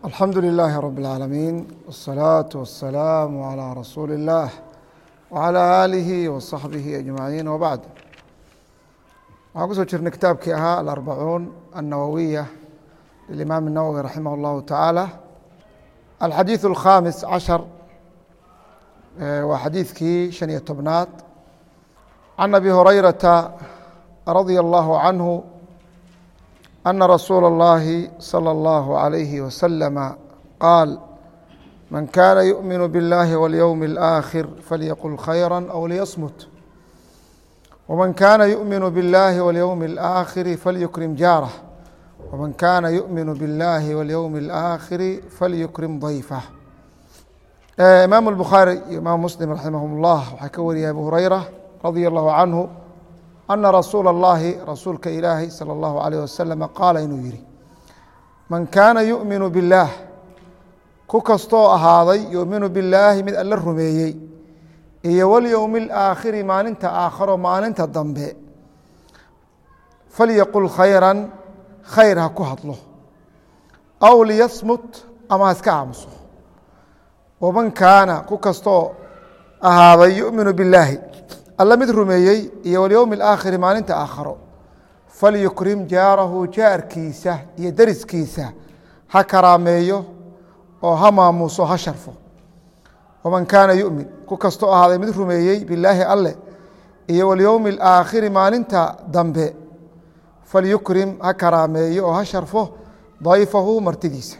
alxamdu لilaahi rab اlcaalamiin wالsalaaةu waالsalaamu عalى rasuuli اllah wعalى aalihi waصaxbihi ajmaciin wbacd waxaan kusoo jirnay kitaabkii ahaa alarbacuun annawowiya lilimaam الnawowi raximah اllahu tacaala alxadiiث اlkhamis cashar waa xadiidkii shan iyo tobnaad can abi hurayrata radia allahu canhu أن رsuuل الlahi صلى الله عليه وسلم qاal maن kاna يؤmiن bالlahi واليوم الآkhir falyqل khيرا أو lيصmت وmaن kاna يؤmiن bالlahi واليوم الآkhir falyukrim jaarة وmaن kاna يؤmiن bالlahi واليوم الآkhir falyukrim ضayفة imaaم الbخaarي iyo imaam msلم raximah الlah waxaa ka wariyay abu hurayra radي الlahu عanه ana rasuula اllahi rasuulka ilaahi salى اllahu عalيyh wasalam qaala inuu yihi man kaana yuؤminu biاllaah ku kastoo ahaaday yuؤminu billaahi mid alla rumeeyey iyo walyowmi اlaakhiri maalinta aakharo maalinta dambe falyaqul khayra khayr ha ku hadlo aw liyasmut ama ha iska aamuso waman kaana ku kastoo ahaaday yuؤminu billaahi alla mid rumeeyey iyo walyowmi alaakhiri maalinta aakharo falyukrim jaarahu jaarkiisa iyo deriskiisa ha karaameeyo oo ha maamuuso ha sharfo waman kaana yumin ku kastoo ahaaday mid rumeeyey bilaahi alle iyo walyowmi alaakhiri maalinta dambe falyukrim ha karaameeyo oo ha sharfo dayfahu martidiisa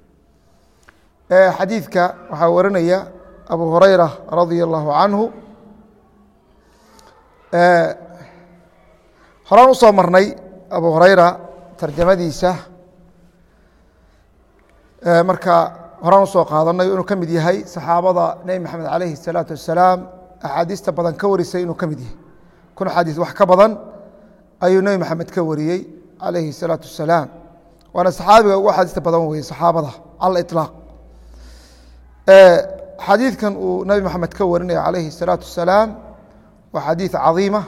xadiidka waxaa warinaya abu hurayra radia allahu canhu horaan usoo marnay abu hurayra tarjamadiisa marka horaan usoo qaadanay inuu ka mid yahay saxaabada nebi maxamed alayhi الsalaatu wasalaam axaadiista badan ka warisay inuu ka mid yahay kun axaadiis wax ka badan ayuu nebi maxamed ka wariyey alayhi الsalaatu wasalaam waana saxaabiga ugu axaadiista badan weye saxaabada cala iطlaaq xadiidkan uu nebi maxamed ka warinaya alayhi الsalaatu wasalaam waa xadiiث cadiima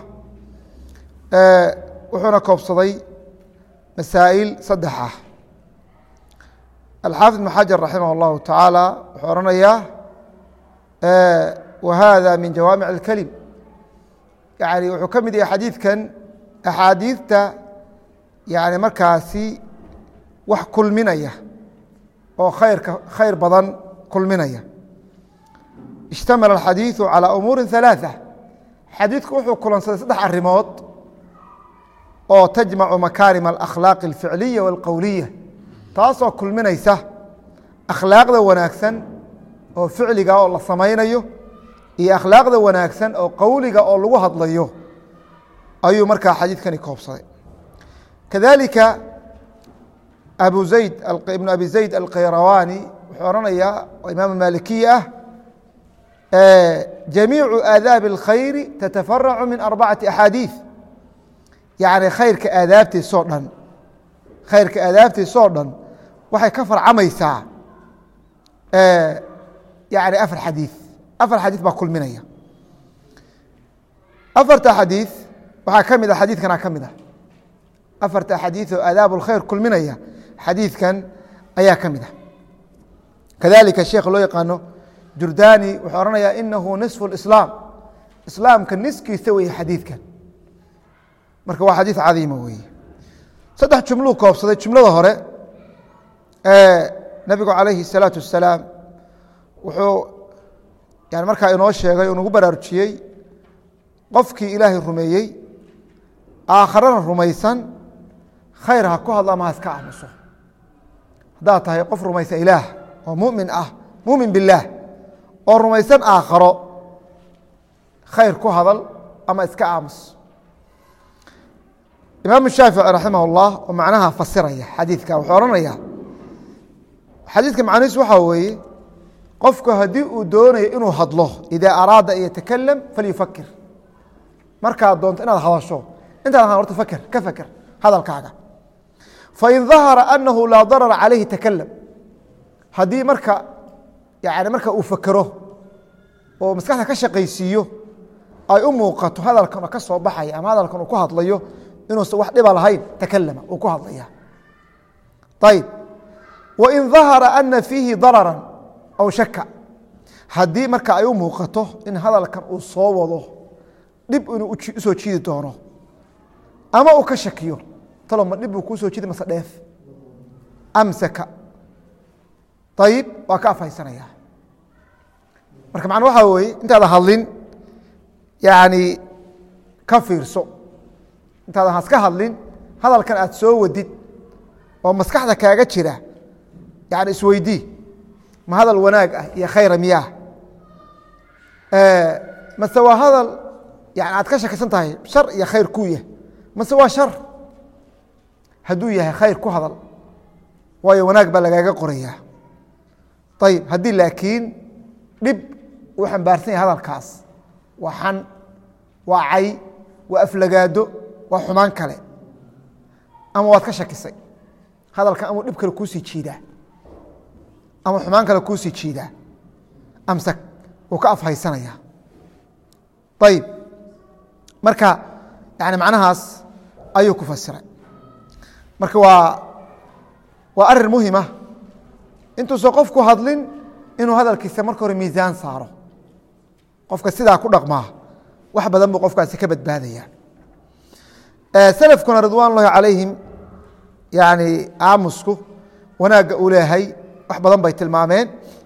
wuxuuna koobsaday masaa'il saddex ah alxaafid ibn xajar raximah اllahu tacaala wuxuu ohanayaa wa hada min jawaamic اlkelim yani wuxuu ka mid yahay xadiidkan axaadiidta yani markaasi wax kulminaya oo khayrka khayr badan kulminaya اجtamala اxadiiثu calى umuuri ثaلaaثة xadiidku wuxuu kulansaday saddex arimood oo tajmacu makaarim alakhlaaqi alficliya walqowliya taasoo kulminaysa akhlaaqda wanaagsan oo ficliga oo la samaynayo iyo akhlaaqda wanaagsan oo qowliga oo lagu hadlayo ayuu markaa xadiidkani koobsaday kadalika abu zayd ibnu abi zayd alkhayrawani wuxuu ohanayaa oo imaam malikiya ah jamiicu aadaabi اlkhayri tatafaracu min arbacati axaadiiث yacni khayrka aadaabtiisoo dhan khayrka aadaabtiisoo dhan waxay ka farcamaysaa yani afar xadiiث afar xadiiث baa kulminaya afarta xadiiث waxaa ka mid a xadiidkana ka mid ah afarta xadiiث oo aadaab اlkhayr kulminaya xadiidkan ayaa ka mid ah kadalika sheekh loo yaqaano jurdani wuxuu ohanayaa inahu nisfu اislaam islaamka niskiisa weye xadiidkan marka waa xadiid cadiima weeye saddex jumluu koobsaday jumlada hore nebigu calayhi الsalaatu wasalaam wuxuu yani markaa inoo sheegay oo nagu baraarujiyey qofkii ilaahay rumeeyey aakharana rumaysan khayr ha ku hadlo ama ha iska aamuso haddaad tahay qof rumaysan ilaah oo mumin ah mumin biاllaah oo rumaysan aakharo khayr ku hadal ama iska aamus imaam shaafici raximah اllah oo macnaha fasiraya xadiidka wuxuu ohanayaa xadiidka macnihiis waxaa weeye qofku haddii uu doonayo inuu hadlo idaa araada an yatakalam falyufakir markaad doonto inaad hadasho intaad horta fakr ka faker hadalkaaga fain dahara anahu laa darara calayhi takalam haddii marka yani marka uu fakero oo maskaxda ka shaqaysiiyo ay u muuqato hadalkan ka soo baxaya ama hadalkan uu ku hadlayo inuusan wax dhiba lahayn takalama uu ku hadlaya ayib wain dahara ana fiihi darara aw shaka haddii marka ay u muuqato in hadalkan uu soo wado dhib inuu usoo jiidi doono ama uu ka shakiyo talo ma dhib buu kuu soo jiidi mase dheef amsaka ayib waa ka afhaysanaya marka macna waxaa weeye intaada hadlin yani ka fiirso intaadan haska hadlin hadalkan aad soo wadid oo maskaxda kaaga jira yani isweydii ma hadal wanaag ah iyo khayra miyaah mase waa hadal yani aad ka shakisan tahay shar iyo khayr kuu yah mase waa shar hadduu yahay khayr ku hadal waayo wanaag baa lagaaga qorayaa ayib haddii laakiin dhib uu xambaarsan yahay hadalkaas waa xan waa cay waa aflagaado waa xumaan kale ama waad ka shakisay hadalkan amuu dhib kale kuusii jiidaa ama xumaan kale kuusii jiidaa amsak wuu ka afhaysanaya ayib marka yani macnahaas ayuu ku fasiray marka waa waa arin muhima intuusan qofku hadlin inuu hadalkiisa marka hore miisaan saaro qofka sidaa ku dhaqmaa wax badan buu qofkaasi ka badbaadaya selafkuna ridwan ullahi calayhim yani aamusku wanaagga uu leeyahay wax badan bay tilmaameen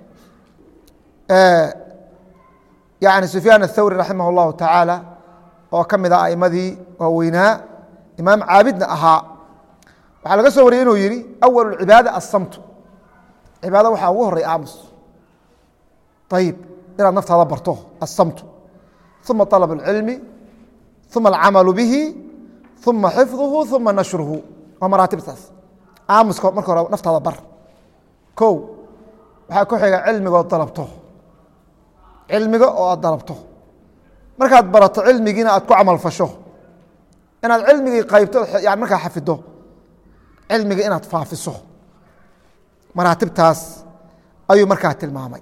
yani sufyaan athawri raximah اllahu tacaala oo ka mid ah aimadii waaweynaa imaam caabidna ahaa waxaa laga soo wariyey inuu yihi awal cibaada asamtu cibaada waxaa ugu horey aamus ayib inaad naftaada barto asamtu uma طalab اlcilmi uma alcamalu bihi uma xifduhu uma nashruhu waa maraatibtaas aamuska marka hore naftaada bar ko waxaa ku xiga cilmigood dalabto cilmiga oo aad dalabto markaad barato cilmigiina aad ku camal fasho inaad cilmigii qaybto yani markaa xafido cilmiga inaad faafiso maraatibtaas ayuu markaa tilmaamay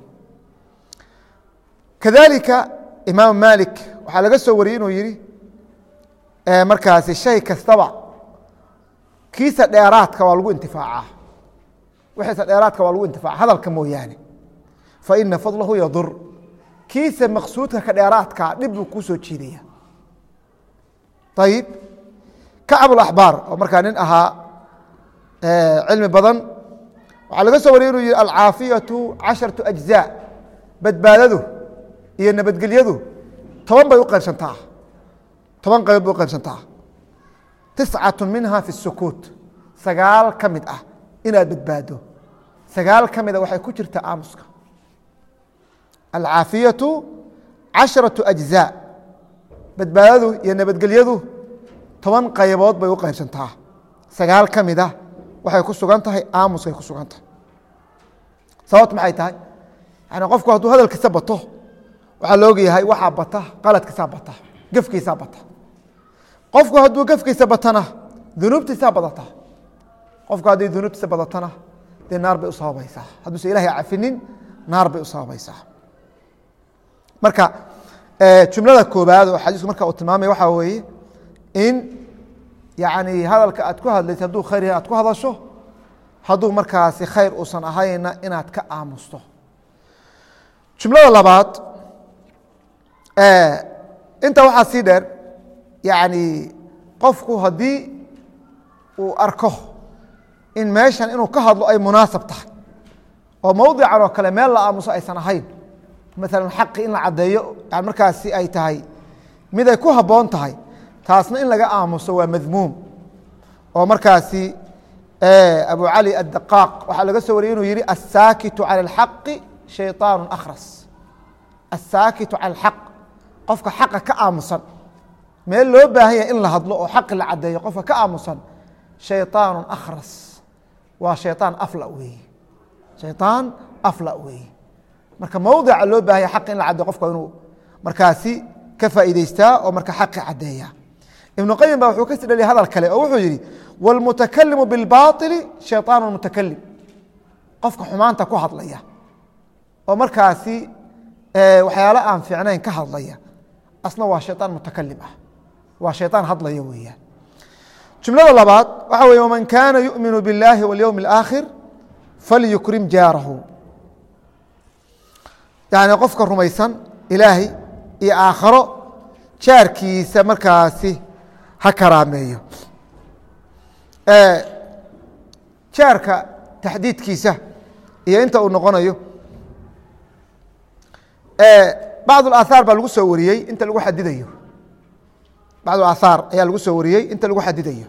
kadalika imaam malik waxaa laga soo wariyey inuu yihi markaasi shay kastaba kiisa dheeraadka waa lagu intifaacaa wixiisa dheeraadka waa lagu intifaaca hadalka mooyaane faina fadlahu yadur kiisa maqsuudka ka dheeraadka dhib buu kuu soo jiidaya ayib kacbulaxbaar oo markaa nin ahaa cilmi badan waxaa laga soo wariyey inuu yihi alcaafiyatu casharatu ajzaa badbaadadu iyo nabadgelyadu toban bay u qaybsantaa toban qaybood bay u qaybsantaa tiscatu minha fi sukuut sagaal ka mid ah inaad badbaado sagaal ka mida waxay ku jirtaa aamuska alcaafiyatu casharatu ajzaa badbaadadu iyo nabadgelyadu toban qaybood bay u qaybsantaa sagaal ka mid ah waxay ku sugan tahay aamuskay ku sugan tahay sababt maxay tahay yani qofku hadduu hadalkiisa bato waxaa la ogyahay waxaa bata qaladkiisaa bata gefkiisaa bata qofku hadduu gefkiisa batana dunuubtiisaa badata qofku hadday dunuubtiisa badatana dee naar bay u sababaysaa hadduusa ilahay cafinin naar bay u sababaysaa marka jumlada koobaad oo xadiisku marka uu tilmaamaya waxaa weeye in yani hadalka aad ku hadlaysa hadduu khayr yahay aad ku hadasho hadduu markaasi khayr uusan ahayna inaad ka aamusto jumlada labaad intaa waxaa sii dheer yani qofku haddii uu arko in meeshan inuu ka hadlo ay munaasab tahay oo mowdican oo kale meel la aamuso aysan ahayn maala xaqi in la caddeeyo yani markaasi ay tahay mid ay ku habboon tahay taasna in laga aamuso waa madmuum oo markaasi abu cali addaqaaq waxaa laga soo wariyey inuu yihi asaakitu cala alxaqi shayطaanu akhras asaakitu cala alxaq qofka xaqa ka aamusan meel loo baahan yahay in la hadlo oo xaqi la caddeeyo qofka ka aamusan shayطaanu akhras waa shayطaan afla weeye shayطaan afla weeye marka mowdica loo baahanya xaq in la caddeyo qofka inuu markaasi ka faa'iideystaa oo marka xaqi caddeeya ibnu qayim ba wuxuu kasi dhaliya hadal kale oo wuxuu yihi wاlmutakalimu biاlbaطili shayطaan mutakalim qofka xumaanta ku hadlaya oo markaasi waxyaalo aan fiicnayn ka hadlaya asna waa shayطaan mutakalim ah waa shayطaan hadlaya weeyaan jumlada labaad waxa weye wman kana yuؤminu biاllahi wاlyowm اlآkhir falyukrim jaarahu yani qofka rumaysan ilaahay iyo aakharo jaarkiisa markaasi ha karaameeyo jaarka taxdiidkiisa iyo inta uu noqonayo bacd اaahaar baa lagu soo wariyey inta lagu xadidayo bacd aaahaar ayaa lagu soo wariyey inta lagu xadidayo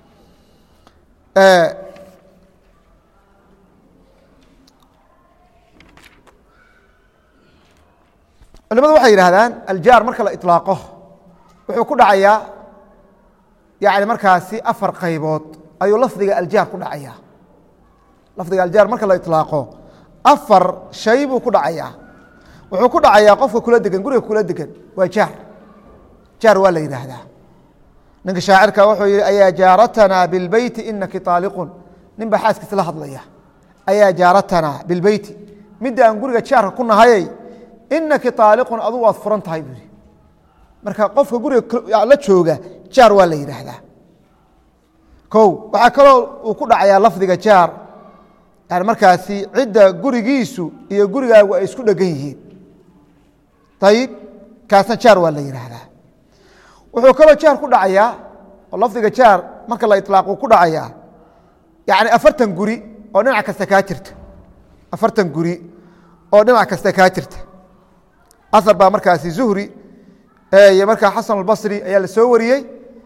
culimadu waxay yidhahdaan aljaar marka la iطlaaqo wuxuu ku dhacayaa yani markaasi afar qaybood ayuu lafdiga aljaar ku dhacaya lafdiga aljaar marka la iطlaaqo afar shay buu ku dhacayaa wuxuu ku dhacayaa qofka kula degan guriga kula degan waa jaar jaar waa la yidhaahdaa ninka shaacirka wuxuu yihi ayaa jaaratanaa bilbeyti inaki aaliqun nin baa xaaskiisa la hadlaya ayaa jaaratanaa bilbeyti midda aan guriga jaarka ku nahayey inaki aaliqun adugu waad furan tahay buu yihi marka qofka guriga la jooga jaar waa la yidhaahdaa ko waxaa kaloo uu ku dhacayaa lafdiga jaar yani markaasi cidda gurigiisu iyo gurigaagu ay isku dhegan yihiin ayib kaasna jaar waa la yidhaahdaa wuxuu kaloo jaar ku dhacayaa oo lafdiga jaar marka la ilaaqu ku dhacayaa yani afartan guri oo dhinac kasta kaa jirta afartan guri oo dhinac kasta kaa jirta asar baa markaasi zuhri iyo markaa xasan albasri ayaa la soo wariyey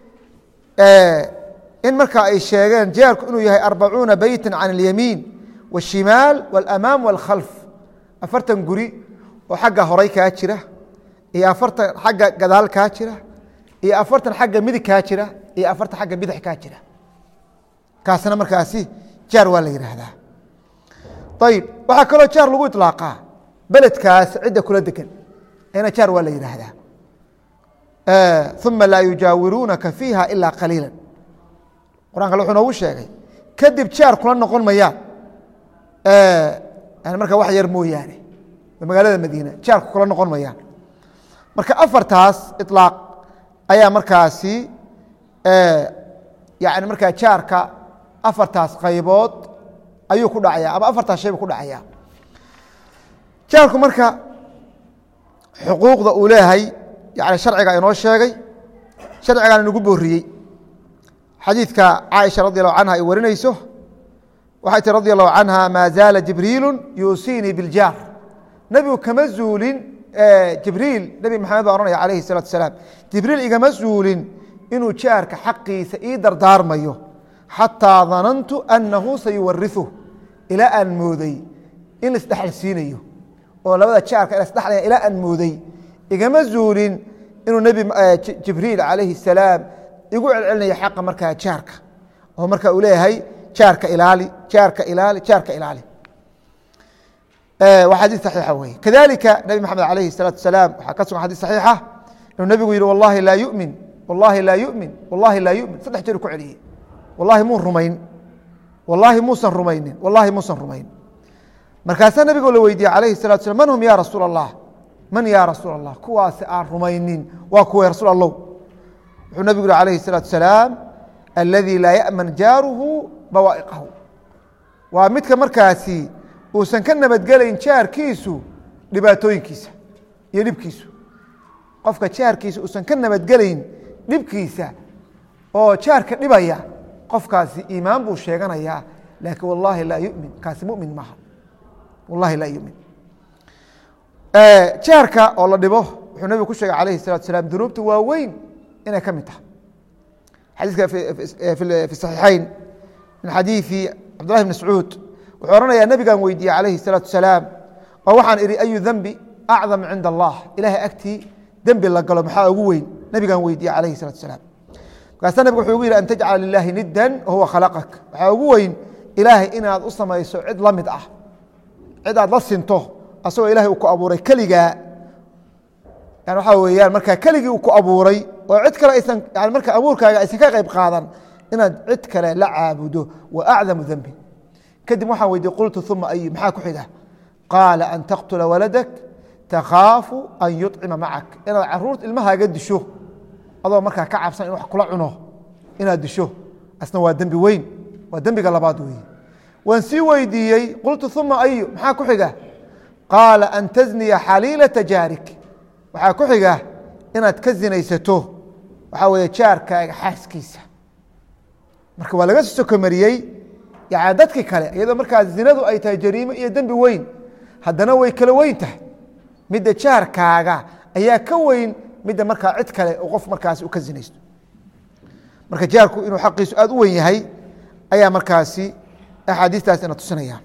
in markaa ay sheegeen jaarku inuu yahay arbacuuna beyta can اlyamiin wالshimaal wاlamaam wاlkhalf afartan guri oo xagga horay kaa jira iyo afartan xagga gadaal kaa jira iyo afartan xagga midig kaa jira iyo afartan xagga bidix kaa jira kaasna markaasi jaar waa la yidhaahdaa ayib waxaa kaloo jaar lagu iطlaaqaa beledkaas cidda kula degan ina jaar waa la yidhaahdaa uma laa yujaawiruunaka fiiha ilaa qaliila quraan wuxuu noogu sheegay kadib jaar kula noqon mayaan yani marka wax yar mooyaane magaalada madiina jaarku kula noqon mayaan marka afartaas iطlaaq ayaa markaasi yani markaa jaarka afartaas qaybood ayuu ku dhacaya ama afartaas shaybu ku dhacaya jaarku marka xuquuqda uu leeyahay yani sharciga inoo sheegay sharcigaana nagu booriyey xadiidka caaisha radi allahu canha ay warinayso waxay tii radi allahu canha maa zaala jibriilu yuusiinii biljaar nebigu kama zuulin jibriil nebi maxamed baa ohanaya alayhi الsalatu asalaam jibriil igama zuulin inuu jaarka xaqiisa ii dardaarmayo xataa danantu anahu sayuwariثu ilaa aan mooday in laisdhexal siinayo oo labada jaarka lasdhexlaya ilaa aan mooday igama zuulin inuu nebi jibriil calayhi الsalaam igu celcelinaya xaqa markaa jaarka oo marka uu leeyahay jaarka ilaali jaarka ilaali jaarka ilaali waa xadii صaxiixa weye kadalika nebi maxamed alayhi الsalatu asalaam waxaa ka sugan xadis صaxiixa inuu nebigu yihi wallahi laa yumin wallahi laa yumin wallahi laa yumin saddex jeer ku celiyey wallahi muu rumayn wallahi muusan rumaynin wallahi muusan rumayn markaasaa nebigo la weydiiyey alayhi الsalatu slam man hum ya rasuul الlah man ya rasuul الlah kuwaasi aan rumaynin waa kuwa rasuul allow wuxuu nebigu yihi alayhi الsalatu asalaam aladi laa yaأman jaaruhu bawaa'iqahu waa midka markaasi uusan ka nabadgelayn jaarkiisu dhibaatooyinkiisa iyo dhibkiisu qofka jaarkiisa uusan ka nabadgelayn dhibkiisa oo jaarka dhibaya qofkaasi iimaan buu sheeganayaa laakiin wallahi laa yumin kaasi mumin maaha wallahi laa yumin jaarka oo la dhibo wuxuu nebigu ku sheegay alayhi الsalatu asalaam dunuubta waaweyn inay ka mid tahay xadiiska fi صaxiixayn min xadiiثi cabdullahi bn mascuud wuxuu ohanayaa nebigan weydiiyey calayhi الsalatu asalaam oo waxaan idhi ayu dembi acdam cinda allah ilahay agtii dembi la galo maxaa ugu weyn nebigan weydiiyey calayhi الsalatu asalaam markaasa nebig wuxuu ugu yidhi an tajcala lilahi niddan wahuwa khalaqak waxaa ugu weyn ilaahay inaad u samayso cid la mid ah cid aad la sinto asagoo ilahay uu ku abuuray keligaa yani waxaa weeyaan markaa keligii uu ku abuuray oo cid kale aysan yani marka abuurkaaga aysan ka qayb qaadan inaad cid kale la caabudo wa acdamu dembi kadib waxaan weydiye qultu uma ay maxaa ku xiga qaala an taqtula waladak takhaafu an yuطcima macak inaad caruurta ilmahaaga disho adoo markaa ka cabsan in wax kula cuno inaad disho asna waa dembi weyn waa dembiga labaad weeye waan sii weydiiyey qultu uma ayu maxaa ku xiga qaala an tasniya xaliilata jaarik waxaa ku xiga inaad ka zinaysato waxaa weeye jaarkaaga xaaskiisa marka waa laga soo sokomariyey yani dadkii kale iyadoo markaa zinadu ay tahay jariimo iyo dembi weyn haddana way kala weyn tahay midda jaarkaaga ayaa ka weyn midda markaa cid kale oo qof markaasi u ka zinaysto marka jaarku inuu xaqiisu aada u weyn yahay ayaa markaasi axaadiistaas ina tusinaya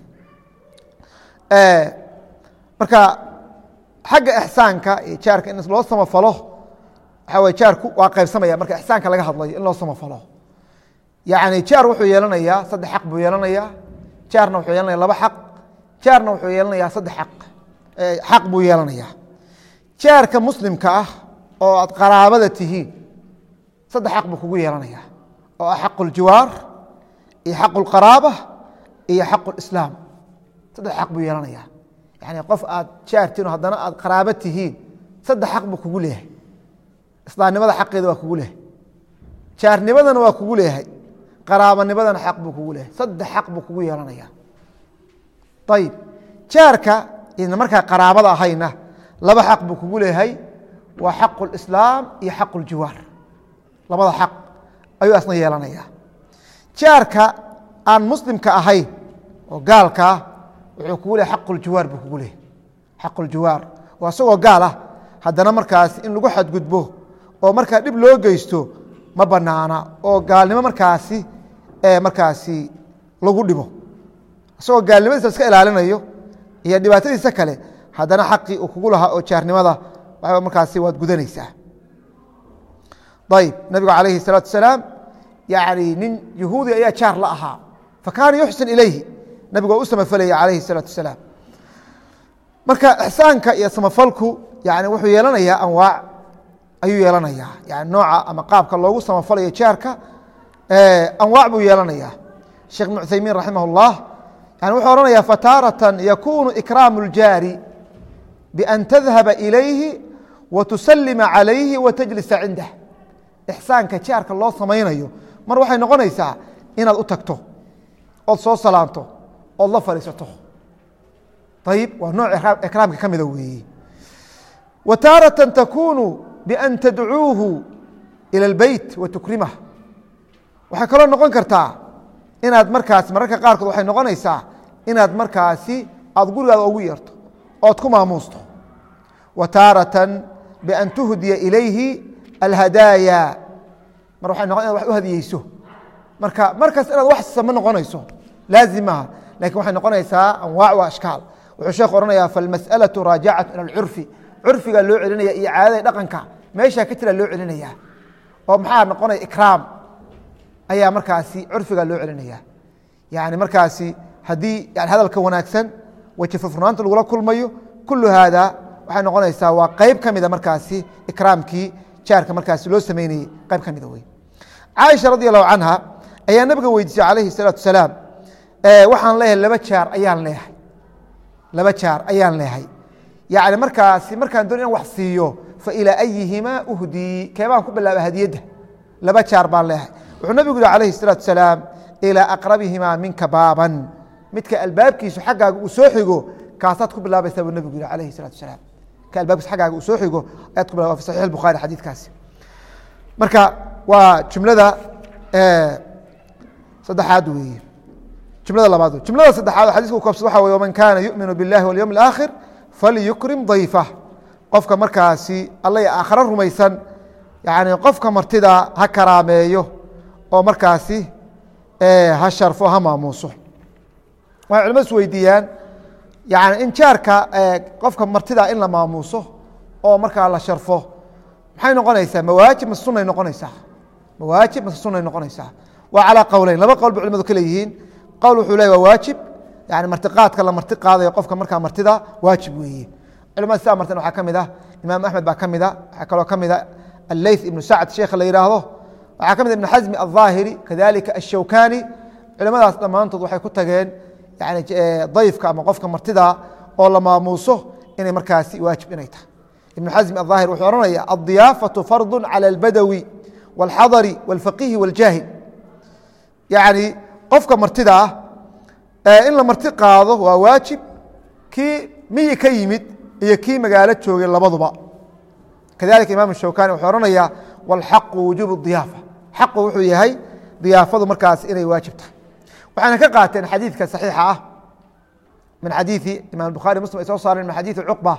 marka xagga ixsaanka iyo jaarka in loo samafalo waxaa wey jaarku waa qaybsamaya marka ixsaanka laga hadlayo in loo samafalo yani jaar wuxuu yeelanayaa saddex xaq buu yeelanayaa jaarna wuxuu yeelanaya laba xaq jaarna wuxuu yeelanayaa saddex aq xaq buu yeelanayaa jaarka muslimka ah oo aad qaraabada tihiin saddex xaq buu kugu yeelanayaa oo ah xaqu ljiwaar iyo xaqu lqaraaba iyo xaqu lislaam saddex xaq buu yeelanayaa yani qof aad jaartiin oo haddana aad qaraabo tihiin saddex xaq buu kugu leeyahay islaamnimada xaqeeda waa kugu leeyahay jaarnimadana waa kugu leeyahay qaraabanimadana xaq buu kugu leeyahay saddex xaq buu kugu yeelanaya ayib jaarka ina markaa qaraabada ahayna laba xaq buu kugu leeyahay waa xaqu lislaam iyo xaqu ljiwaar labada xaq ayuu asna yeelanaya jaarka aan muslimka ahayn oo gaalkaa wuxuu kugu leeyahy xaqu ljiwaar buu kugu leeyahay xaqu ljiwaar waa isagoo gaal ah haddana markaas in lagu xadgudbo oo markaa dhib loo geysto ma banaana oo gaalnimo markaasi markaasi lagu dhibo isagoo gaalnimadiisa iska ilaalinayo iyo dhibaatadiisa kale haddana xaqii uu kugu lahaa oo jaarnimada waxba markaasi waad gudanaysaa ayib nabigu calayhi الsalaatu wasalaam yani nin yahuudi ayaa jaar la ahaa fakaana yuxsin ilayhi nabigu waa u samafalaya calayhi الsalaatu wasalaam marka ixsaanka iyo samafalku yani wuxuu yeelanayaa anwaac ayuu yeelanayaa yani nooca ama qaabka loogu samafalayo jaarka anwaac buu yeelanayaa sheekh ibn cuthaymiin raximah اllah yani wuxuu ohanaya fataaratan yakunu ikraamu اljaari bian tadhaba ilayhi wa tusalima calayhi wa tajlisa cindah ixsaanka jaarka loo samaynayo mar waxay noqonaysaa inaad u tagto ood soo salaanto ood la fadhiisato ayib waa nooc ikraamka ka mida weeye wa taaratan takunu bian tadcuuhu ilى اlbeyt wa tukrimah waxay kaloo noqon kartaa inaad markaasi mararka qaarkood waxay noqonaysaa inaad markaasi aad gurigaada ugu yeerto ood ku maamuusto wa taaratan bian tuhdiya ilayhi alhadaaya mar waxay noqon inad wax u hadiyeyso marka markaas inaad wax sama noqonayso laazim maaha lakin waxay noqonaysaa anwaac wa ashkaal wuxuu sheekhu ohanayaa falmas'alaةu raajacatu ilى اlcurfi curfigaa loo celinaya iyo caadada dhaqanka meeshaa ka jira loo celinaya oo maxaa noqonaya ikraam ayaa markaasi curfiga loo celinaya yani markaasi haddii yani hadalka wanaagsan weji furfurnaanta lagula kulmayo kulu haada waxay noqonaysaa waa qeyb ka mida markaasi ikraamkii jaarka markaasi loo sameynayey qeyb ka mida wey caaisha radi allahu canha ayaa nabiga weydiisay calayhi salaatu salaam waxaan leeyahay laba jaar ayaan leeyahay laba jaar ayaan leeyahay yani markaasi markaan doon inan wax siiyo fa ilaa ayihimaa uhdii keebaan ku bilaaba hadiyadda laba jaar baan leeyahay wuxuu nabigu yihi alayhi الsalaatu salaam ilىa aqrabihimaa minka baaban midka albaabkiisu xaggaaga uu soo xigo kaasaad ku bilaabaysaa buu nabigu yihi alayhi الsalatu salaam ka albaabkiisu xaggaaga uu soo xigo ayaad ku bilaba fi saxix الbukhari xadiidkaasi marka waa jumlada saddexaad weeye jumlada labaad wey jumlada saddexaad xadiska u koobsad waxa wey waman kaana yu'minu biاllahi walyowm اlآakhir falyukrim dayfah qofka markaasi alla aakhare rumaysan yani qofka martida ha karaameeyo oo markaasi ha sharfo ha maamuuso waxay culimadu is weydiiyaan yani in jaarka qofka martida in la maamuuso oo markaa la sharfo maxay noqonaysaa mawaajib mase sunay noqonaysaa mawaajib mase sunay noqonaysaa waa calaa qowleyn laba qowl ba culimadu ka leeyihiin qowl wuxuu ley waa waajib yani martiqaadka la marti qaadayo qofka markaa martida waajib weeye culimada sidaa martan waxaa ka mid ah imaam axmed baa ka mid a waxaa kaloo ka mid a alleyth ibnu sacd sheekha la yidhaahdo waxaa ka mid ibn xasmi alظaahiri kadalika ashawkani culimadaas dhammaantood waxay ku tageen yani dayfka ama qofka martida oo la maamuuso inay markaasi waajib inay tahay ibn xasmi aلظaahir wuxuu ohanaya aلضiyaafaةu fardu calى اlbadawi wاlxadari wاlfaqihi wاljaahil yani qofka martida ah in la marti qaado waa waajib kii miyi ka yimid iyo kii magaalo joogay labaduba kadalika imaam shawkani wuxuu ohanayaa wاlxaqu wujuub diyaafa xaqu wuxuu yahay diyaafadu markaas inay waajib tahay waxayna ka qaateen xadiidka saxiixa ah min xadiii imam bukhari muslim ay soo saareen min xadiii cuqba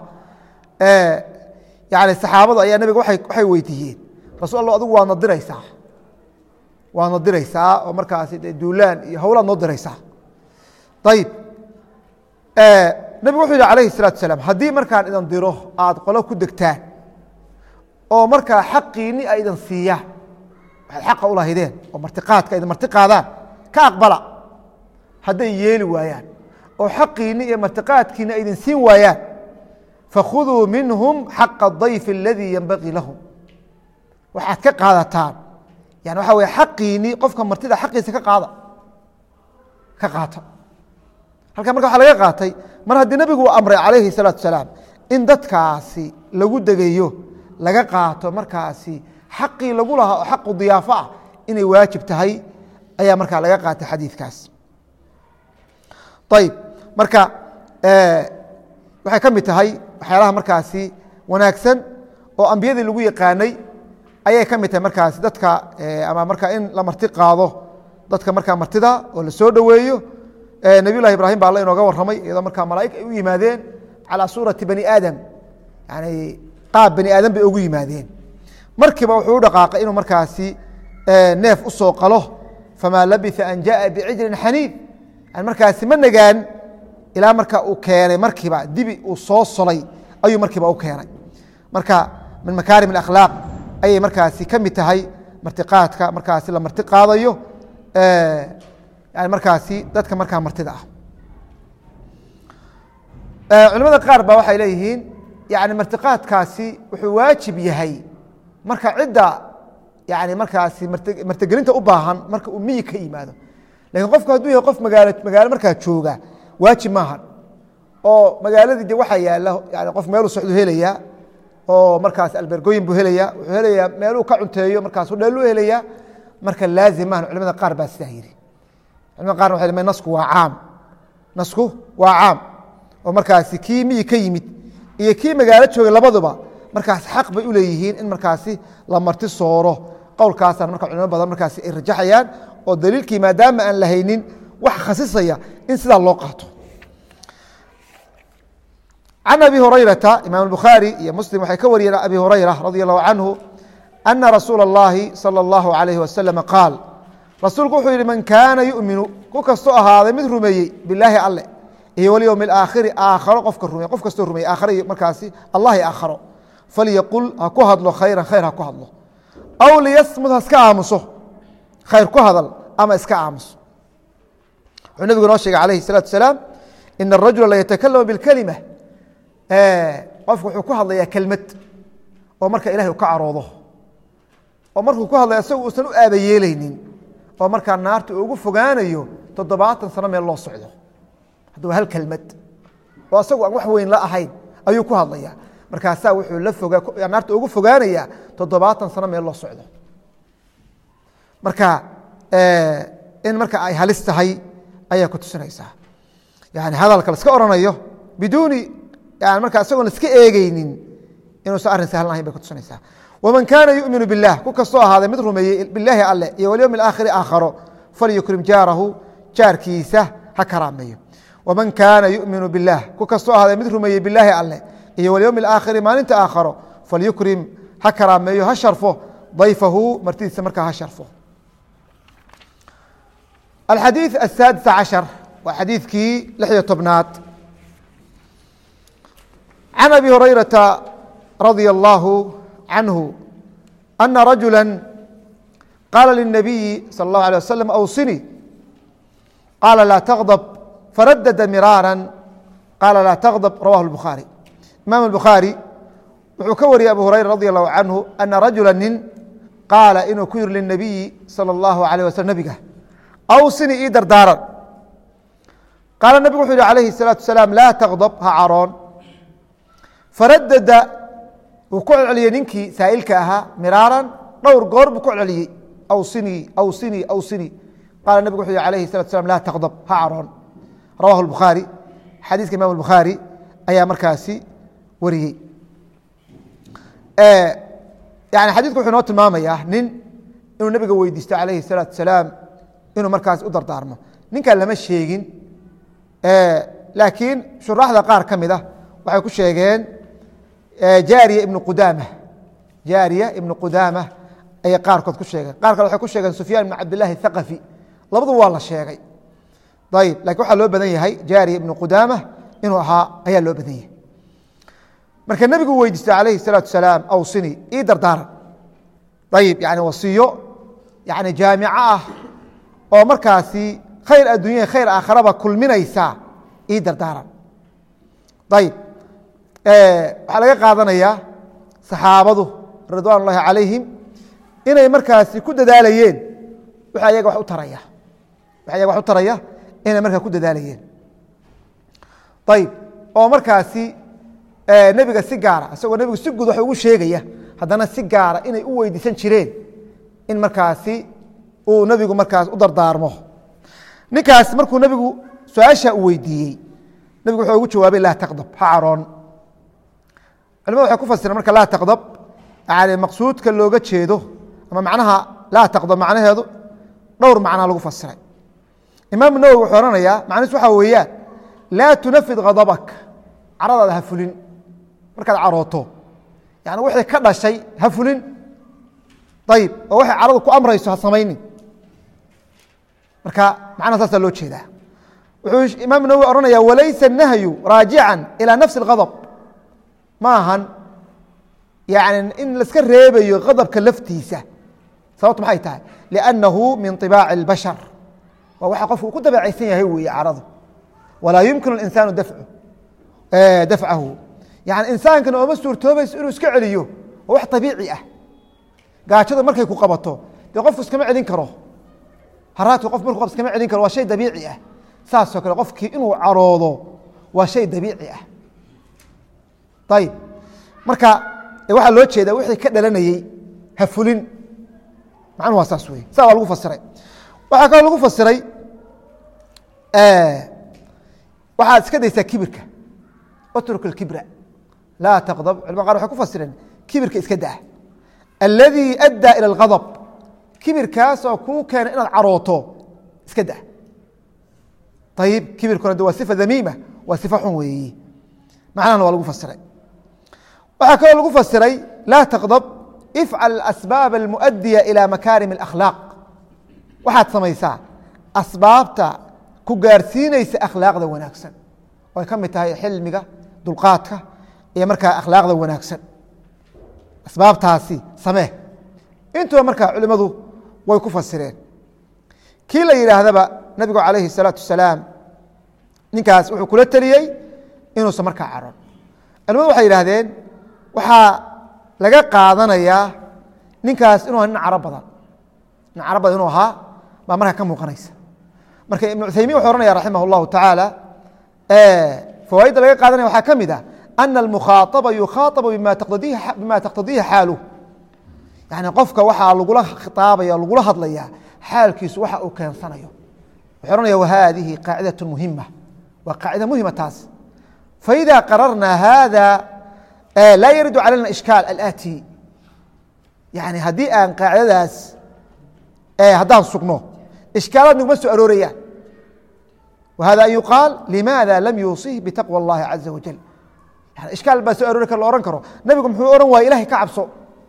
yani saxaabadu ayaa nabiga waxay weydiiyeen rasul allah adigu waadna diraysaa waadna diraysaa oo markaasi de duulaan iyo howlaad noo diraysaa ayib nabigu wuxuu yihi alayhi الsalatu asalaam haddii markaan idan diro aad qolo ku degtaan oo markaa xaqiini ay idan siiyaan waxaad xaqa u lahaydeen oo martiqaadka idin marti qaadaan ka aqbala hadday yeeli waayaan oo xaqiini iyo martiqaadkiina ay idin siin waayaan fakhuduu minhum xaqa dayfi aladii yenbagii lahum waxaad ka qaadataan yani waxa weye xaqiini qofka martida xaqiisa ka qaada ka qaata halkan marka waxa laga qaatay mar haddii nabigu uu amray calayhi الsalaatu asalaam in dadkaasi lagu degayo laga qaato markaasi xaqii lagu lahaa oo xaqu diyaafo ah inay waajib tahay ayaa markaa laga qaatay xadiidkaas ayib marka waxay ka mid tahay waxyaalaha markaasi wanaagsan oo ambiyadii lagu yaqaanay ayay ka mid tahay markaasi dadka ama markaa in la marti qaado dadka markaa martida oo la soo dhoweeyo nabiy llahi ibrahim ba alla inooga warramay iyadoo markaa malaa'ig ay u yimaadeen calaa suurati bani aadam yani qaab bani aadam bay ugu yimaadeen markiiba wuxuu u dhaqaaqay inuu markaasi neef u soo qalo famaa labisa an jaءa bicijlin xaniid yani markaasi ma nagaan ilaa marka uu keenay markiiba dibi uu soo solay ayuu markiiba u keenay marka min makaarim اakhlaaq ayay markaasi ka mid tahay martiqaadka markaasi la marti qaadayo yani markaasi dadka markaa martida ah culimada qaar ba waxay leeyihiin yani martiqaadkaasi wuxuu waajib yahay marka cidda yani markaasi martigelinta u baahan marka uu miyi ka yimaado lakin qofku hadduu yahay qof magaalo magaalo markaa jooga waajib maahan oo magaaladii de waxaa yaala yani qof meeluu socdu helaya oo markaas albergooyin buu helaya wuxuu helayaa meeluu ka cunteeyo markaas dheeluu helaya marka laazim maahan culimada qaar baa sidaa yidhi culimada qaar waxay leeyihin nasku waa caam nasku waa caam oo markaasi kii miyi ka yimid iyo kii magaalo joogay labaduba markaas xaq bay u leeyihiin in markaasi la marti sooro qowlkaasaan marka culimo badan markaasi ay rajaxayaan oo daliilkii maadaama aan la haynin wax khasisaya in sidaa loo qaato can abi hurayrata imaam bukhaari iyo muslim waxay ka wariyeen abi hurayra radi allahu canhu ana rasuula اllahi salى اllahu alayh wasalam qaal rasuulku wuxuu yihi man kaana yuminu ku kastoo ahaaday mid rumeeyey bilaahi alle iyo walyowm اaakhiri aakharo qofka rumey qof kastoo rumeyey aakhare markaasi allahi aakharo falyaqul ha ku hadlo khayran khayr ha ku hadlo aw liyasmud ha iska aamuso khayr ku hadal ama iska aamuso wuxuu nabigu noo sheegay alayhi الsalaatu asalaam ina الrajula la yatakalama biاlkelima qofku wuxuu ku hadlayaa kelmad oo marka ilahay u ka caroodo oo markuu ku hadlaya isagu uusan u aaba yeelaynin oo markaa naarta ugu fogaanayo toddobaatan sano meel loo socdo hadda waa hal kelmad oo isagu aan wax weyn la ahayn ayuu ku hadlaya markaasaa wuxuu la fogaa naarta ugu fogaanaya toddobaatan sano meel loo socdo marka in marka ay halis tahay ayaa ku tusinaysaa yani hadalka laska oranayo biduuni yani markaa isagoon laska eegeynin inuusan arrin sahlan ahayn bay kutusinaysaa waman kaana yuminu biاllah ku kastoo ahaaday mid rumeeyey bilaahi alle iyo walyowm اaakhiri aakharo falyukrim jaarahu jaarkiisa ha karaameeyo waman kaana yuminu biاllah ku kastoo ahaaday mid rumeeyey bilaahi alle iyo walyowm اaakhiri maalinta aakharo falyukrim ha karaameeyo ha sharfo dayfahu martidiisa markaa ha sharfo alxadiiث aلsaadis caشhar waa xadiidkii lixyo tobnaad can abi hurayrata radia allahu canhu ana rajula qaala lلnabiyi salى اllahu alيه waslm awsini qaala laa tغdb faradada miraara qaala laa tغdb rawahu الbukhaarي imaam الbukhaarي wuxuu ka wariyey abu hurayra radi allahu canhu ana rajula nin qaala inuu ku yiri linabiyi salى اllahu alيه waslm nabiga awsini ii dardaaran qaala nabigu wuxuu yihi alayhi الsalaaةu asalaam laa tغdb ha caroon faradada wuu ku celceliyey ninkii saa'ilka ahaa miraaran dhowr goor buu ku celceliyey awsinii awsinii awsinii qaala nabigu wuxuu yihi alayhi الsalatu slam laa tغdb ha caroon rawahu bukhaari xadiiska imam bukhaari ayaa markaasi wariyey yani xadiidku wuxuu inoo tilmaamayaa nin inuu nabiga weydiisto calayhi الsalaatu salaam inuu markaas u dardaarmo ninkan lama sheegin laakiin shuraaxda qaar ka mid a waxay ku sheegeen jaariya ibnu qudaama jaariya ibnu qudaama ayay qaarkood ku sheegeen qaar kale waxay ku sheegeen sufyaan ibn cabdillahi thaqafi labaduba waa la sheegay ayib lakin waxaa loo badan yahay jaariya ibnu qudaama inuu ahaa ayaa loo badan yahay marka nebigu weydiistay calayhi الsalaatu salaam awsini ii dardaaran ayib yani wasiyo yani jaamico ah oo markaasi khayr adduunya khayr aakharaba kulminaysa ii dardaaran ayib waxaa laga qaadanayaa saxaabadu ridwaan ullahi calayhim inay markaasi ku dadaalayeen wx ayaga wax u taraya wax ayaga wax u taraya inay markaa ku dadaalayeen ayib oo markaasi nebiga si gaara isagoo nebigu si guud wax ugu sheegaya haddana si gaara inay u weydiisan jireen in markaasi uu nebigu markaas u dardaarmo ninkaas markuu nebigu su-aasha u weydiiyey nebigu wuxuu ugu jawaabay laa taqdab ha caroon culimadu waxay ku fasireen marka laa taqdab yani maqsuudka looga jeedo ama macnaha laa taqdab macnaheedu dhowr macnaa lagu fasiray imaam nawowi wuxuu ohanayaa macnihiis waxaa weeyaan laa tunafid khadabak caradaada ha fulin markaad carooto yani wixii ka dhashay ha fulin ayib oo waxay caradu ku amrayso ha samaynin marka macnaha saasaa loo jeedaa wuxuu imaam nawowi ohanaya walaysa nahyu raajican ilى nafsi اghadb ma ahan yani in laska reebayo hadabka laftiisa sababtu maxay tahay liannahu min طibaaci اlbashar waa waxa qofku uu ku dabeecaysan yahay weeye caradu walaa yumkin اlinsaanu dafcahu yani insaankana ooma suurtoobayso inuu iska celiyo waa wax abiici ah gaajada markay ku qabato dee qofku iskama celin karo haraadku qof marku iskama celin karo waa shay dabiici ah saasoo kale qofkii inuu caroodo waa shay dabiici ah ayib marka waxaa loo jeedaa wixii ka dhalanayey ha fulin macnuhu waa saas wey saa waa lagu fasiray waxaa kaloo lagu fasiray waxaad iska daysaa kibirka utruk اkibra laa taqdab culma qar waxay ku fasireen kibirka iska daa aladii addaa ilى اlghadb kibirkaasoo kuu keena inaad carooto iska daa ayib kibirkuna de waa sifa damiima waa sifa xun weeyi macnahana waa lagu fasiray waxaa kaloo lagu fasiray laa taqdab ifcal asbaab almuؤadiya ilى makaarim اlakhlaaq waxaad samaysaa asbaabta ku gaarsiinaysa akhlaaqda wanaagsan ay ka mid tahay xilmiga dulqaadka iyo markaa akhlaaqda wanaagsan asbaabtaasi samee intuba markaa culimadu way ku fasireen kii la yidhaahdaba nabigu calayhi الsalaatu wasalaam ninkaas wuxuu kula teliyey inuusan markaa caron culimadu waxay yidhaahdeen waxaa laga qaadanayaa ninkaas inuu nin caro badan nin caro badan inuu ahaa baa markaa ka muuqanaysa marka ibnu cuthaymin wuxuu ohanaya raximah اllahu tacaala fawaaidda laga qaadanaya waxaa ka mid ah ana almukhaaطaba yukhaaطabu bima taqtadiihi xaaluh yani qofka waxaa lagula khitaabaya lagula hadlaya xaalkiisu waxa uu keensanayo wuxuu ohanaya wahadihi qaacidaة muhima waa qaacida muhima taas faإida qararna hada laa yaridu calayna ishkaal alati yani haddii aan qaacidadaas haddaan sugno ishkaalaad naguma soo aroorayaan whada an yuqaal limaada lam yuusih bitaqwى اllahi caza wajal yani ishkaal baa soo aroori kar la ohan karo nabigu muxuu ohan waaya ilahay ka cabso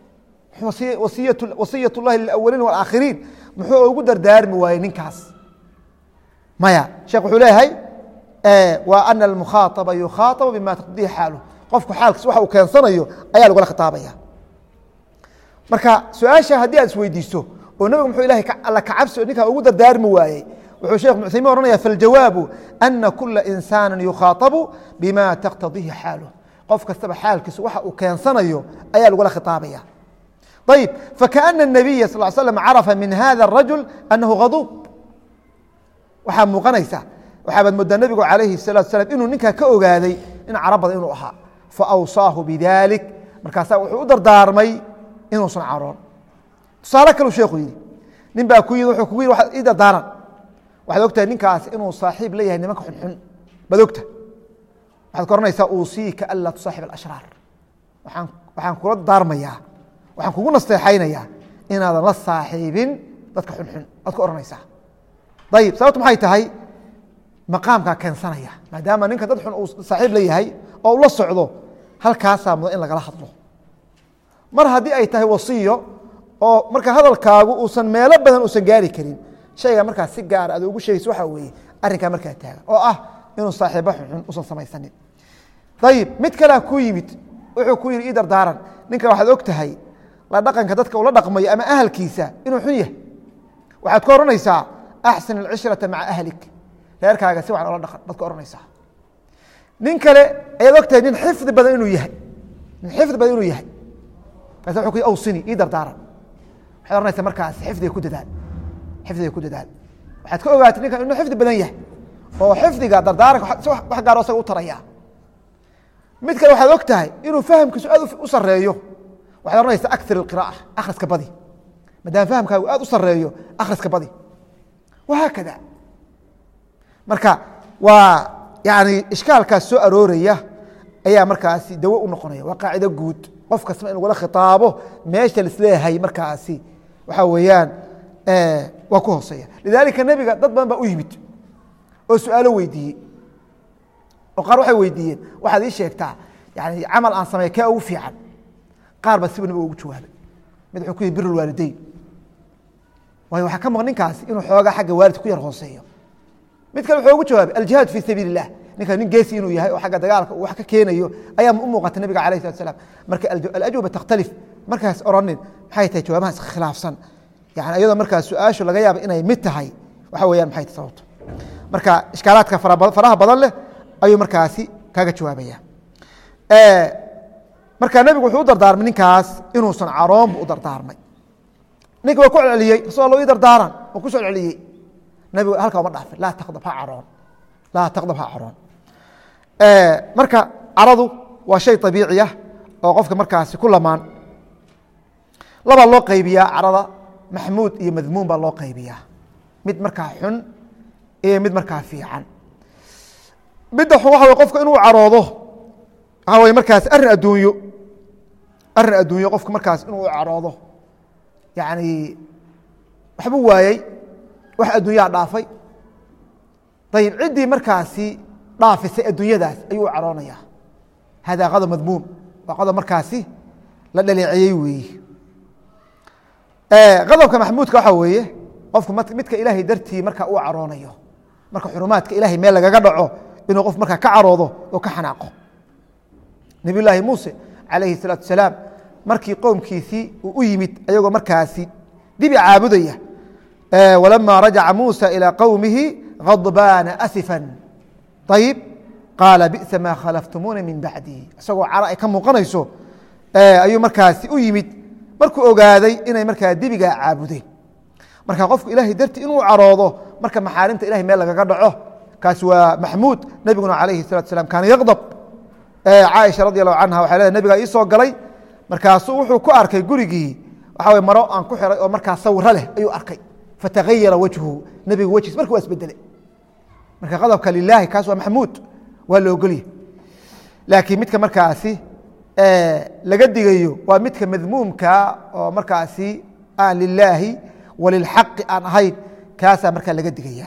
wasiyat اllahi lilawaliin wاlaakhiriin muxuu ugu dardaarmi waayey ninkaas maya sheekh wuxuu leeyahay wa ana almukhaaطaba yukhaaطabu bima taqdihi xaaluh qofku xaalkiis waxa uu keensanayo ayaa lagula khitaabaya marka su-aasha haddii aad isweydiiso oo nabigu muxuu ilahay alla ka cabsi o ninkaa ugu dardaarmi waayey wuxuu shekh ibn uthaymin ohanaya faاljawaabu ana kula insaani yukhaaطabu bima taqtadihi xaaluh qof kastaba xaalkiisu waxa uu keensanayo ayaa lagula khitaabaya ayib fakaأna الnabiya sal slm carafa min hada الrajul anahu haduub waxaa muuqanaysa waxaabaad moodaa nebigu calayhi الsalatu slam inuu ninkaa ka ogaaday in caro badan inuu ahaa faawsaahu bidalik markaasaa wuxuu u dardaarmay inuusan caroon tusaale kalu sheekhu yidhi nin baa ku yimid wuxuu kugu yidhi waxaad ii dardaaran waxaad ogtahay ninkaas inuu saaxiib leeyahay nimanka xunxun baad ogta waxaad ka oranaysaa uusiika anlaa tusaaxib alashraar waaan waxaan kula daarmayaa waxaan kugu nasteexaynayaa inaadan la saaxiibin dadka xunxun aad ka ohanaysaa ayib sababtu maxay tahay maqaamkaa keensanaya maadaama ninka dad xun uu saaxiib leeyahay oo ula socdo halkaasaa mudan in lagala hadlo mar haddii ay tahay wasiyo oo marka hadalkaagu uusan meelo badan uusan gaari karin shayga markaa si gaara ad ugu sheegaysa waxaa weeye arrinkaa markaa taagan oo ah inuu saaxiibo xunxun usan samaysanin ayib mid kalea ku yimid wuxuu ku yidhi ii dardaaran ninka waxaad og tahay la dhaqanka dadka ula dhaqmayo ama ahalkiisa inuu xun yahay waxaad ka odhanaysaa axsin alcishrata maca ahlik reerkaaga si wacan ola dhaqan baad ka odhanaysaa nin kale ayaad og tahay nin xifdi badan inuu yahay nin xifdi badan inuu yahay kaas wuxuu ku yhi awsini ii dardaaran waxaad ohanaysaa markaas xifdiga ku dadaal xifdiga ku dadaal waxaad ka ogaatay ninkan inuu xifdi badan yahay oo xifdiga dardaaranka wax gaaro asaga u taraya mid kale waxaad og tahay inuu fahamkiisu aad u sareeyo waxaad ohanaysaa akir اqirاءة akhriska badi maadaama fahamkaagu aad u sareeyo akhriska badi wahaakada marka waa yani ishkaalkaas soo arooraya ayaa markaasi dawo u noqonaya waa qaacido guud qof kastaba in lagula khitaabo meesha lisleeyahay markaasi waxaa weeyaan waa ku hooseeya lidalika nebiga dad badan baa u yimid oo su-aalo weydiiyey oo qaar waxay weydiiyeen waxaad ii sheegtaa yani camal aan sameey kee ugu fiican qaar ba siba nabiga ugu jawaabay mid wuxuu ku yihi bir lwaalideyn waayo waxaa ka maqan ninkaasi inuu xoogaa xagga waalidka ku yar hooseeyo mid kale wuxuu ugu jawaabay aljihaad fi sabiil الlah ninka nin geesi inuu yahay oo xagga dagaalka uu wax ka keenayo ayaa u muuqata nabiga alayh salat slam marka alajwaba takhtalif markaas oranin maxay tahay jawaabaha iskhilaafsan yani iyadoo markaas su-aashu laga yaaba inay mid tahay waxa weyaan maxay tahay sababto marka ishkaalaadka faraha badan leh ayuu markaasi kaga jawaabaya marka nebigu wuxuu u dardaarmay ninkaas inuusan caroonbu u dardaarmay ninka waa ku celceliyey rasul alla ii dardaaran waa ku soo celceliyey nebigu halkaa uma dhaafin laa taqdab ha caroon laa taqdab ha caroon marka caradu waa shay abiiciya oo qofka markaasi ku lamaan labaa loo qaybiyaa carada maxmuud iyo madmuum baa loo qaybiyaa mid markaa xun iyo mid markaa fiican midda xun waxa way qofka inuu caroodo waxaa way markaas arrin adduunyo arrin adduunyo qofka markaas inuu caroodo yacni waxbuu waayey wax adduunyaa dhaafay ayib ciddii markaasi dhaafisay adduunyadaas ayuu u caroonaya hada qadab madmuum waa qodob markaasi la dhaleeceeyey weeye qadobka maxmuudka waxaa weeye qofku midka ilaahay dartii marka uu caroonayo marka xurumaadka ilahay meel lagaga dhaco inuu qof markaa ka caroodo oo ka xanaaqo nabiy llaahi muuse calayhi الsalaatu salaam markii qowmkiisii uu u yimid ayagoo markaasi dibi caabudaya walama rajaca muusa ilىa qowmihi غadbaana asifa ayib qaala bi'sa maa khalaftumuuna min bacdi isagoo cara ay ka muuqanayso ayuu markaasi u yimid markuu ogaaday inay markaa dibigaa caabudeen marka qofku ilahay darti inuu caroodo marka maxaarimta ilahay meel lagaga dhaco kaasi waa maxmuud nebiguna calayhi الsalatu salam kaana yaqdab caaisha radi allahu canha waxay leedahay nebigaa ii soo galay markaasuu wuxuu ku arkay gurigii waxa weye maro aan ku xiray oo markaa sawiro leh ayuu arkay fatagayara wajhu nebiga wejhiis marka waa isbedele marka qadobka lilaahi kaas waa maxmuud waa la ogolya laakiin midka markaasi laga digayo waa midka madmuumka oo markaasi aan lilaahi walilxaqi aan ahayn kaasaa markaa laga digaya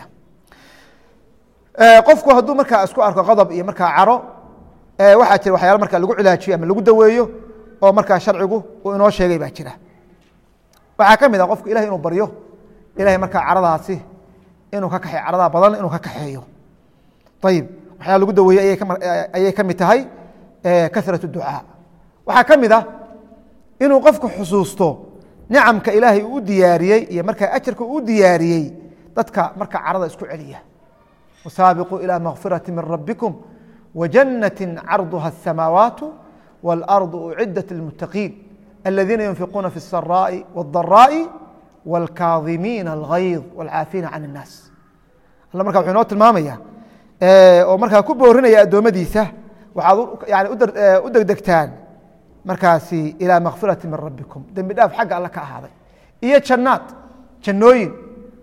qofku hadduu markaa isku arko qodob iyo markaa caro waxaa jira waxyaala markaa lagu cilaajiyo ama lagu daweeyo oo markaa sharcigu uu inoo sheegay baa jira waxaa ka mid ah qofku ilahay inuu baryo ilahay markaa caradaasi inuu ka kaxeyo caradaa badan inuu ka kaxeeyo ayib waxyaala lagu daweeyey ayay ka mid tahay karat ducaa waxaa ka mid ah inuu qofku xusuusto nicamka ilaahay uu u diyaariyey iyo markaa ajarka uu u diyaariyey dadka marka carada isku celiya wasaabiquu ilى makfirati min rabikum wajanaةi carduha الsamaawaat wاlarض ucidat lilmutaqiin aladiina yunfiquuna fi الsaraaءi wالdaraaءi wاlkaadimiina اlgayظ wاlcaafiina can الnaas alla marka wuxuu inoo tilmaamaya oo markaa ku boorinaya addoommadiisa waxaad yani u degdegtaan markaasi ilىa makfirati min rabikum dembi dhaaf xagga alle ka ahaaday iyo jannaad jannooyin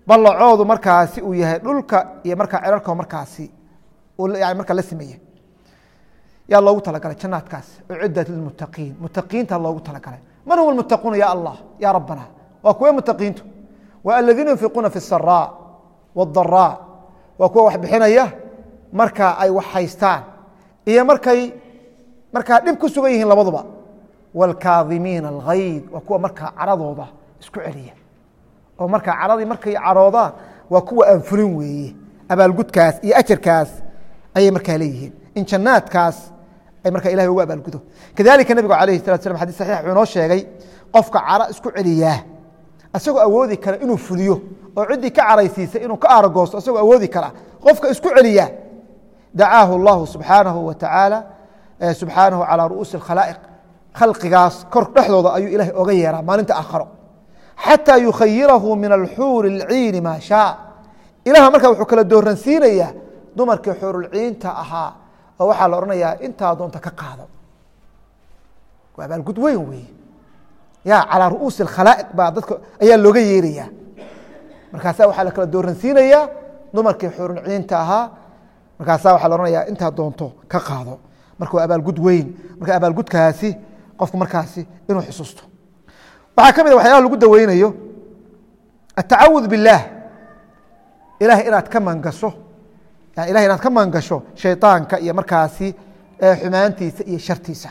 ballacoodu markaasi uu yahay dhulka iyo markaa cerarka markaasi yani markaa la sameeye yaa loogu talagalay jannaadkaas uciddat lilmuttaqiin muttaqiinta loogu talagalay man hum almuttaquuna ya allah ya rabbana waa kuwe muttaqiintu waa aladiina yunfiquuna fi الsaraa wالdaraa waa kuwa wax bixinaya marka ay wax haystaan iyo markay markaa dhib ku sugan yihiin labaduba wاlkaadimiina alghayd waa kuwa markaa caradooda isku celiya oo markaa caradii markay caroodaan waa kuwa aan fulin weeye abaalgudkaas iyo ajarkaas ayay markaa leeyihiin in jannaadkaas ay markaa ilahay ugu abaalgudo kadalika nebigu alayh salat slam xadis saxiix wuxuu inoo sheegay qofka cara isku celiyaa isagoo awoodi kara inuu fuliyo oo ciddii ka caraysiisay inuu ka aaragoosto isagoo awoodi kara qofka isku celiyaa dacaahu اllahu subxaanahu wa tacaala subxaanahu calaa ru'uusi اkhalaa'iq khalqigaas kor dhexdooda ayuu ilahay oga yeeraa maalinta aakharo xataa yukhayirahu min alxuuri اlciini maa shaa ilaha markaa wuxuu kala dooransiinayaa dumarkii xuurulciinta ahaa oo waxaa la odhanayaa intaa doonta ka qaado waa abaalgud weyn weeye ya calaa ru'uusi اkhalaa'iq baa dadka ayaa looga yeerayaa markaasa waxaa la kala dooransiinayaa dumarkii xuurulciinta ahaa markaasa waxaa la odhanayaa intaa doonto ka qaado marka waa abaalgud weyn marka abaalgudkaasi qofku markaasi inuu xusuusto waxaa ka mid a waxyaalaha lagu daweynayo atacawud biاllaah ilahay inaad ka mangasho yani ilahay inaad ka mangasho shayطaanka iyo markaasi xumaantiisa iyo shartiisa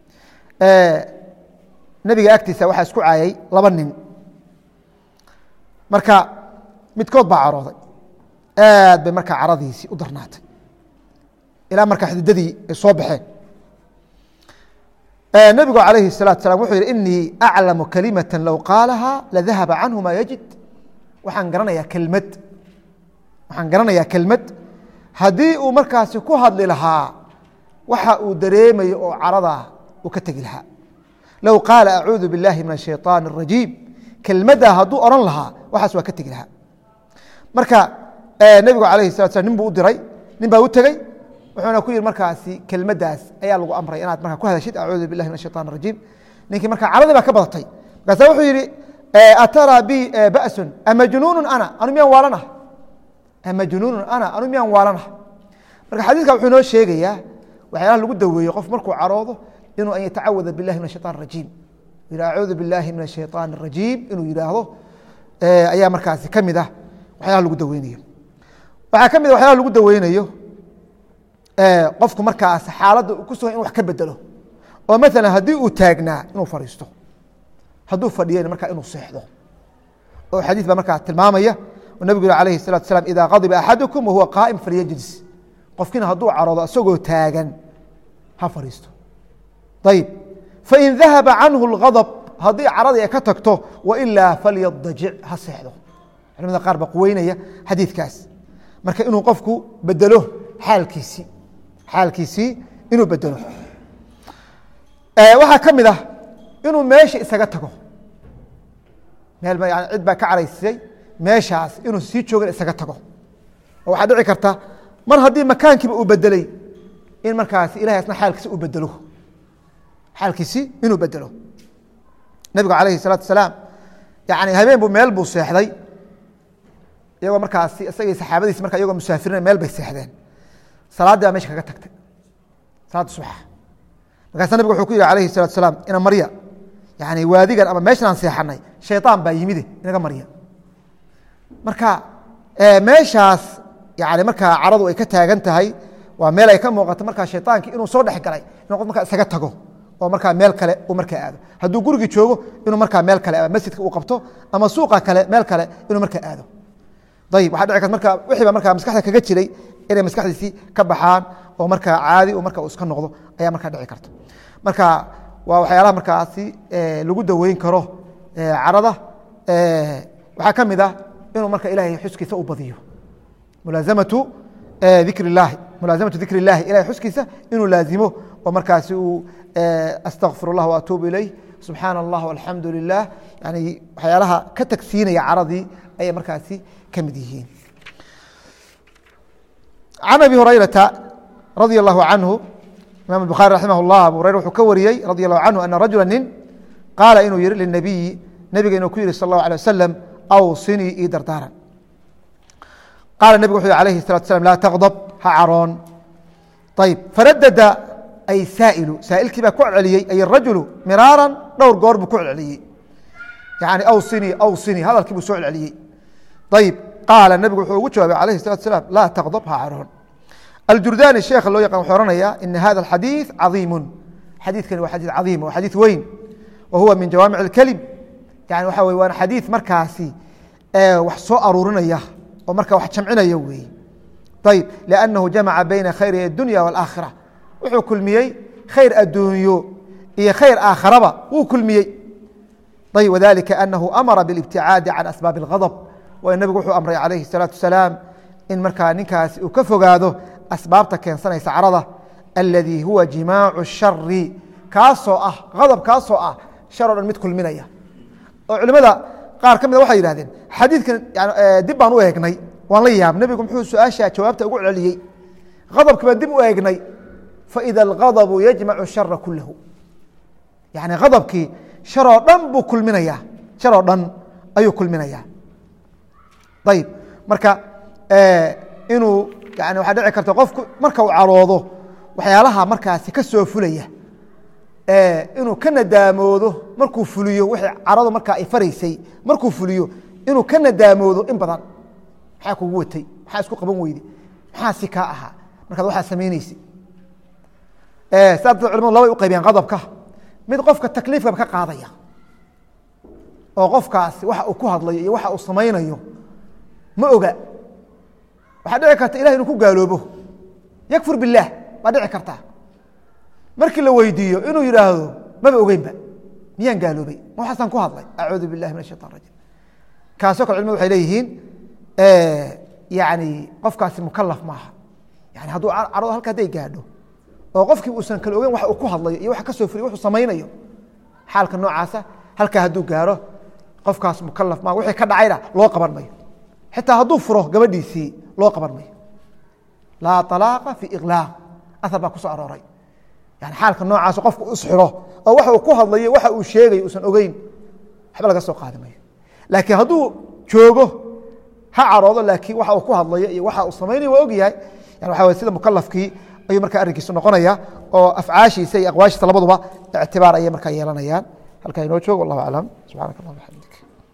nebiga agtiisa waxaa isku caayay laba nin marka midkood baa carooday aad bay markaa caradiisii u darnaatay ilaa markaa xididadii ay soo baxeen nebigu alayhi الsalatu salam wuxuu yihi inii aclamu kalimata low qaalaha ladahaba canhu ma yajid waxaan garanayaa kelmad waxaan garanayaa kelmad haddii uu markaasi ku hadli lahaa waxa uu dareemayo oo caradaa uu ka tegi lahaa low qaala acuudu biاllahi min الshayطaan الrajiim kelmaddaa hadduu odhan lahaa waxaas waa ka tegi lahaa marka nebigu alayhi الsalatu slam nin buu u diray nin baa u tegey wuxuuna ku yihi markaasi kelmaddaas ayaa lagu amray inaad markaa ku hadashid acuudu billahi min ashayطan الrajiim ninkii markaa caradii baa ka badatay markaasa wuxuu yihi ataraa bi basun amajnuunu ana anu miyaan waalanah amajnuunu ana anu miyaan waalanah marka xadiiska wuxuu inoo sheegayaa waxyaalaha lagu daweeyo qof markuu caroodo inuu an yatacawada billahi min ashayطan الrajiim yihi acuudu billahi min ashayطan الrajiim inuu yidhaahdo ayaa markaasi ka mid ah waxyaalaha lagu daweynayo waxaa ka mid a waxyaalaha lagu daweynayo qofku markaas xaaladda ku sugan in wax ka bedelo oo maala haddii uu taagnaa inuu fadhiisto hadduu fadhiyana markaa inuu seexdo oo xadiis baa markaa tilmaamaya oo nebigu yih alayhi الsalatu slam ida qadiba axadukum wahuwa qaa'im falyajlis qofkiina hadduu caroodo isagoo taagan ha fadhiisto ayib fain dahaba canhu اlgadb haddii caradii ay ka tagto wailaa falyadajic ha seexdo culamada qaar baa quweynaya xadiidkaas marka inuu qofku bedelo xaalkiisii xaalkiisii inuu bedelo waxaa ka mid ah inuu meesha isaga tago meel cid baa ka caraysay meeshaas inuu sii joogin isaga tago oo waxaa dhici karta mar haddii makaankiiba uu bedeley in markaasi ilahay asna xaalkiisi u bedelo xaalkiisi inuu bedelo nebigu alayhi الsalaatu asalaam yani habeen bu meel buu seexday iyagoo markaasi isagii saxaabadiisi marka iyagoo musaafirina meel bay seexdeen salaaddii baa mesha kaga tagtay salaadda subaxa markaasa nabig wuxuu ku yihi alayhi الsalatu asalaam ina marya yani waadigan ama meeshan aan seexanay shayطaan baa yimide inaga marya marka meeshaas yani markaa caradu ay ka taagan tahay waa meel ay ka muuqato markaa shayطaankii inuu soo dhex galay inuu qof markaa isaga tago oo markaa meel kale uu markaa aado hadduu gurigii joogo inuu markaa meel kale masjidka uu qabto ama suuqa kale meel kale inuu markaa aado ayib waxa dhici karta marka wixii ba markaa maskaxda kaga jiray inay maskaxdiisii ka baxaan oo markaa caadi marka uu iska noqdo ayaa markaa dhici karta marka waa waxyaalaha markaasi lagu daweyn karo carada waxaa ka mid ah inuu marka ilahay xuskiisa u badiyo mulaaamatu dikr اlahi mulaasamatu dikr اllahi ilahay xuskiisa inuu laazimo oo markaasi uu astaqfir اllah waatuubu ilayh subxaana allah alxamdu lilah yani waxyaalaha ka tagsiinaya caradii ayay markaasi ka mid yihiin can abi hurayrata radia allahu canhu imam bukhaari raximah اllah abu hurayra wuxuu ka wariyey radi allahu canhu ana rajula nin qaala inuu yihi linabiyi nebiga inuu ku yihi sal اllahu alيه wasalam awsinii ii dardaaran qaala nebigu wuxu alayhi الsalatu slam laa taqdb ha caroon ayb faradada ay saailu saailkii baa ku celceliyey ay rajulu miraaran dhowr goor buu ku celceliyey yani awsini awsini hadalkii buu soo celceliyey ayb qaala nebigu wuxuu ugu jawaabay alayhi الsalatu salaam laa taqdb ha caroon aljurdani sheekha loo yaqan wuxuu ohanaya ina hada اxadiiث cadiimu xadiidkani waa xadiid cadiim waa xadiid weyn wa huwa min jawaamic اlkelim yani waxa wey waana xadiid markaasi wax soo aruurinaya oo marka wax jamcinaya weeye ayb لأnnahu jamaca bayna khayri الdunya wاlآakhira wuxuu kulmiyey khayr adduunyo iyo khayr aakharaba wuu kulmiyey ayb wdalika anahu amara bاlاbticaadi can asbaabi اlغadb waayo nebigu wuxuu amray calayhi الsalaaةu wasalaam in markaa ninkaasi uu ka fogaado asbaabta keensanaysa carada aladii huwa jimaacu الshari kaasoo ah adab kaasoo ah shar o dhan mid kulminaya oo culimada qaar ka mida waxay yihahdeen xadiidkan dib baan u eegnay waan la yaab nebigu muxuu su-aasha jawaabta ugu celiyey adabki baan dib u eegnay faida algadbu yajmacu shara kulahu yani adabkii sharoo dhan buu kulminaya sharoo dhan ayuu kulminaya ayib marka inuu yani waxaa dhici karta qofku marka uu caroodo waxyaalaha markaasi ka soo fulaya inuu ka nadaamoodo markuu fuliyo wixii caradu markaa ay faraysay markuu fuliyo inuu ka nadaamoodo in badan maxaa kugu watay maxaa isku qaban weyde maxaa si kaa ahaa markaad waxaa samaynaysa saa darteed culimadu labay u qaybiyaan qadabka mid qofka takliifkaba ka qaadaya oo qofkaasi waxa uu ku hadlayo iyo waxa uu samaynayo ma oga waxaa dhici karta ilahi inuu ku gaaloobo yakfur biاllaah baa dhici karta markii la weydiiyo inuu yidhaahdo maba ogeynba miyaan gaaloobay ma waxaasaan ku hadlay acuudu billahi min ashaitan rajim kaasoo kale culimadu waxay leeyihiin yani qofkaasi mukalaf maaha yani hadduu carado halka hadday gaadho oo qofkii uusan kala ogeyn waxa uu ku hadlayo iyo waxa ka soo fuliyo wuxuu samaynayo xaalka noocaasa halkaa hadduu gaaro qofkaas mukalaf maaha wixii ka dhacayna loo qaban mayo xitaa hadduu furo gabadhiisii loo qaban mayo laa طalaaqa fi iqlaaq ahar baa ku soo arooray yani xaalka noocaas qofku isxiro oo waxa uu ku hadlayo waxa uu sheegayo uusan ogeyn waxba laga soo qaadi mayo laakiin hadduu joogo ha caroodo laakiin waxa uu ku hadlayo iyo waxa uu samaynayo waa ogyahay yani waxa way sida mukalafkii ayuu markaa arrinkiisu noqonaya oo afcaashiisa iyo aqwaashiisa labaduba ictibaar ayay markaa yeelanayaan halkaa inoo joogo wallahu aclam subxanak allah bxamdik